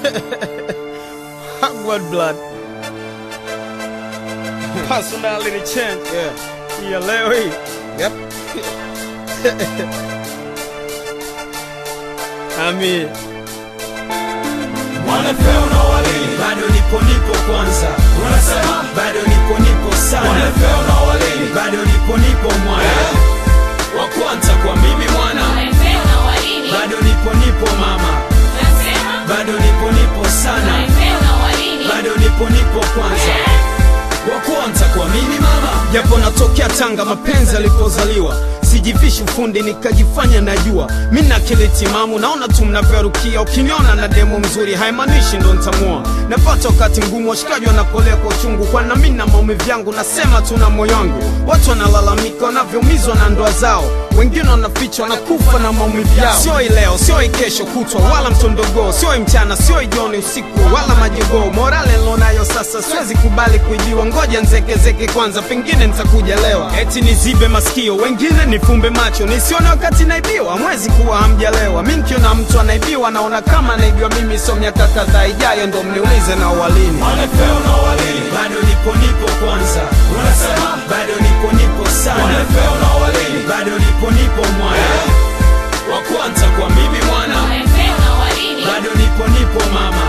Hogwarts blood. Personality change. Yeah. Ya leo hii. Yep. Ami. Wanafeo na walini bado nipo nipo kwanza unasema bado nipo nipo sana Wanafeo na walini bado nipo nipo mwana wa kwanza kwa mimi mwana bado nipo nipo mama bado nipo nipo sana bado nipo nipo kwanza wa kwanza kwa mimi mama Japo natokea Tanga, mapenzi alipozaliwa sijivishi ufundi nikajifanya najua mi na akili timamu, naona tu mnavyorukia. Ukiniona na demo mzuri haimaanishi ndo ntamua. Napata wakati mgumu, washikaji wanapolea kwa uchungu, kwana mi na maumivu yangu, nasema tu na moyo wangu. Watu wanalalamika wanavyoumizwa na ndoa zao, wengine wanaficha wanakufa na maumivu yao. Sio hii leo, sio hii kesho kutwa, wala mtondogoo, sio hii mchana, sio hii jioni, usiku wala majogoo. Morale nilonayo sasa, siwezi kubali kuibiwa, ngoja nzekezeke kwanza, pengine nitakuja lewa. Eti nizibe masikio, wengine nifumbe macho, nisione wakati naibiwa. Mwezi kuwa hamjalewa, mi nkiona mtu anaibiwa, naona kama naibiwa mimi. So miaka kadhaa ijayo ndo mniulize na walini Wanafeo na walini bado nipo nipo kwanza unasema bado nipo nipo sana Wanafeo na walini bado nipo nipo mwana wa kwanza kwa mimi mwana bado nipo nipo mama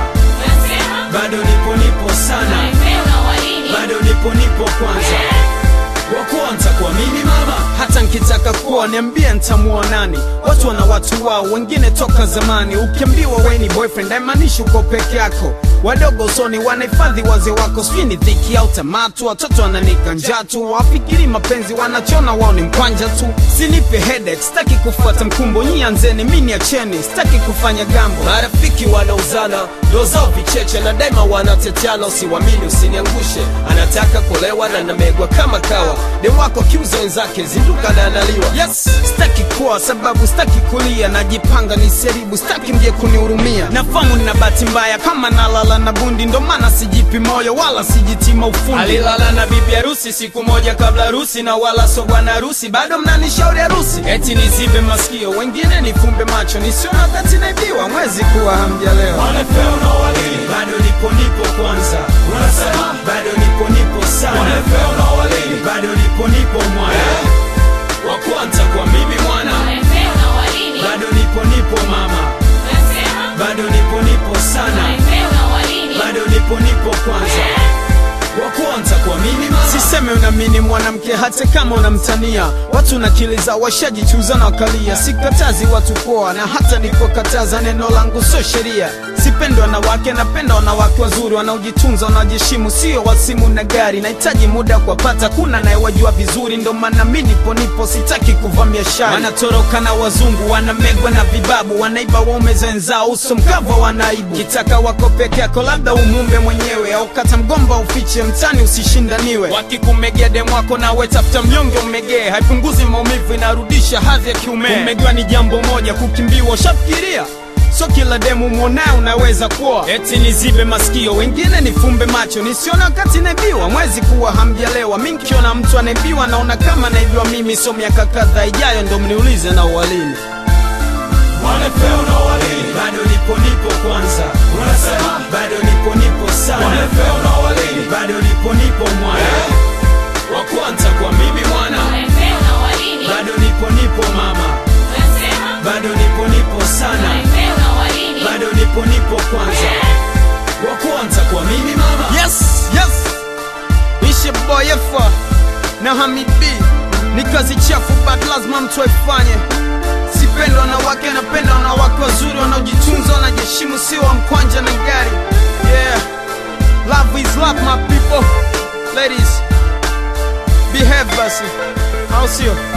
bado nipo nipo sana bado nipo nipo kwanza wa kwanza kwa mimi mama hata nkitaka kuwa niambie ntamuoa nani watu wana watu wao wengine toka zamani ukiambiwa we ni boyfriend haimaanishi uko peke yako wadogo usoni wanahifadhi wazee wako sijui ni dhiki au tamatu watoto wananika njaa tu wafikiri mapenzi wanachona wao ni mkwanja tu sinipe headache sitaki kufuata mkumbo nyi anzeni mi niacheni sitaki kufanya gambo marafiki wanauzana ndo zao vicheche na daima wanateteana usiwamini usiniangushe anataka kulewa na namegwa kama kawa dem wako kiuza wenzake zinduka na analiwa yes sitaki kuwa sababu sitaki kulia najipanga niseribu sitaki mje kunihurumia nafamu nina bahati mbaya kama nalala na bundi ndo maana sijipi moyo wala sijitima ufundi alilala na bibi harusi siku moja kabla harusi na wala so bwana harusi bado mnanishauri harusi eti nizibe masikio wengine nifumbe macho nisiona wakati naibiwa mwezi kuwa hamjalewa Wanafeo na walini bado nipo nipo kwanza unasema bado nipo nipo sana Wanafeo na walini bado nipo nipo mwana wa kwanza kwa mimi mwana bado nipo nipo mama bado nipo nipo sana bado nipo nipo kwanza wa kwanza kwa mimi mama siseme unamini mwanamke hata kama unamtania watu na akili zao washajichuza na wakalia sikatazi watu poa na hata nikokataza neno langu sio sheria sipendi wanawake napenda wanawake wazuri wanaojitunza wanaojiheshimu sio wasimu na gari nahitaji muda kuwapata kuna nayewajua vizuri ndo maana mi nipo nipo sitaki kuvamia shari wanatoroka na wazungu wanamegwa na vibabu wanaiba waume wenzao uso mkava wanaibu kitaka wako peke yako labda umumbe mwenyewe au kata mgomba ufiche mtani usishindaniwe wakikumegea demu wako nawe tafuta mnyonge umegee haipunguzi maumivu inarudisha hadhi ya kiume kumegewa ni jambo moja kukimbiwa ushafikiria so kila demu mwonaye unaweza kuwa eti nizibe masikio wengine nifumbe macho nisione wakati naibiwa mwezi kuwa hamjalewa mi nkiona mtu anaibiwa naona kama naibiwa mimi so miaka kadhaa ijayo ndo mniulize na uwalini Wanafeo na walini bado nipo nipo kwanza unasema bado nipo nipo sana Wanafeo na walini bado nipo nipo mwana wa kwanza kwa mimi mwana bado nipo nipo mama bado nipo nipo sana bado nipo nipo kwanza wa kwanza kwa mimi mama yes yes ishe boyefa na hamibi ni kazi chafu but lazima mtu aifanye sipenda wanawake napenda wanawake wazuri wanaojitunza wanajiheshimu sio wa mkwanja na gari yeah love is love my people ladies behave basi au sio